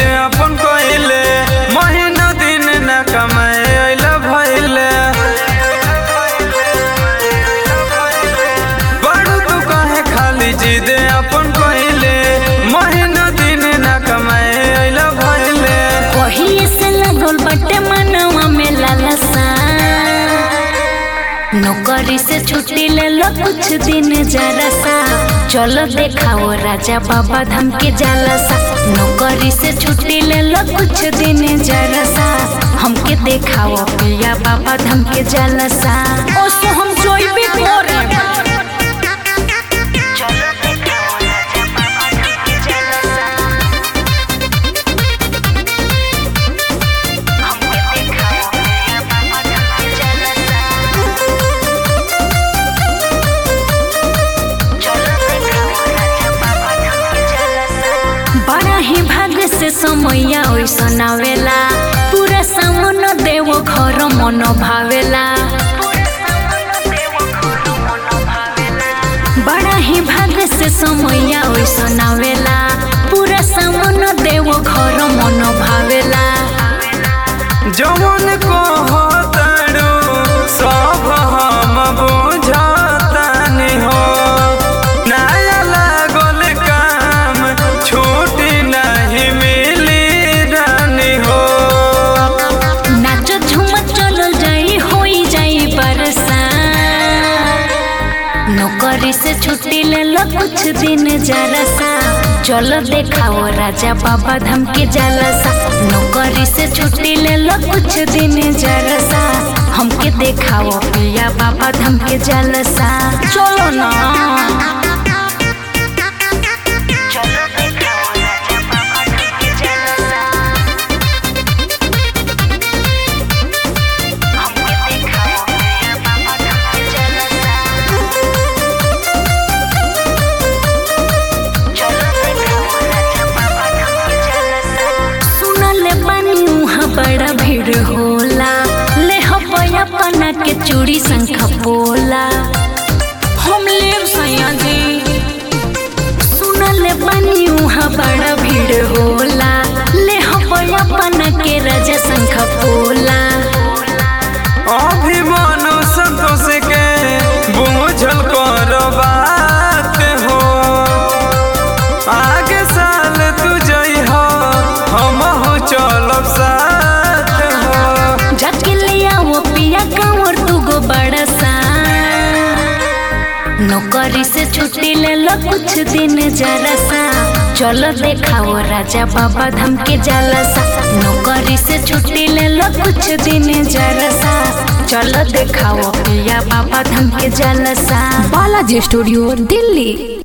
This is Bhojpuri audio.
अपन कइले महीना दिन न कमाए अइला भइले बड़ू तू काहे खाली जिद अपन कइले महीना दिन न कमाए अइला भइले कहिए से लगल बटे मनवा में लालसा नौकरी से छुट्टी ले लो कुछ दिन जरा सा चलो देखाओ राजा बाबा धाम के जालसा नौकरी से छुट्टी ले लो कुछ दिन जरा सा हमके देखाओ पिया बाबा धाम के जालसा ओ सो हम जोइबे करे चलो देखाओ राजा बाबा धाम के जालसा हमके देखाओ पिया बाबा धाम के जालसा बड़ा ही भाग्य से समैया ओइसन आवेला पूरा सामन देव घर मन भावेला बड़ा ही भाग्य से समैया ओइसन आवेला पूरा सामन देव घर मन भावेला जवन को होतड़ू सब हम बुझतानी हो नया लागल काम छुट्टी नहीं मिली रानी हो नाच झूम चल जाई होई जाई बरसा नौकरी से छुट्टी ले लो कुछ दिन जरा सा चलो देखाओ राजा बाबा धाम के जालसा नौकरी से छुट्टी ले लो कुछ दिन जरा सा हमके देखाओ पिया बाबा धाम के जालसा चलो ना चलो देखाओ राजा बाबा धाम के जालसा हमके देखाओ पिया बाबा धाम के जालसा सुनले बानी उहाँ बड़ा भीड़ होला ले हपया पना के चूड़ी संख बोला हम लेब सैया जी सुनले बानी उहाँ बड़ा भीड़ होला ले हपया पना के राजा संख बोला अभिमानो संतोष के बुझल कर बात हो आगे साल तू जइह हम हो चलब साथ हो जाके ले आओ पिया कांवर तू गो बड़ा सा नौकरी से छुट्टी ले लो कुछ दिन जरा सा चलो देखाओ राजा बाबा धाम के जालसा नौकरी से छुट्टी ले लो कुछ दिन जरा सा चलो देखाओ पिया बाबा धाम के जालसा बालाजी स्टूडियो दिल्ली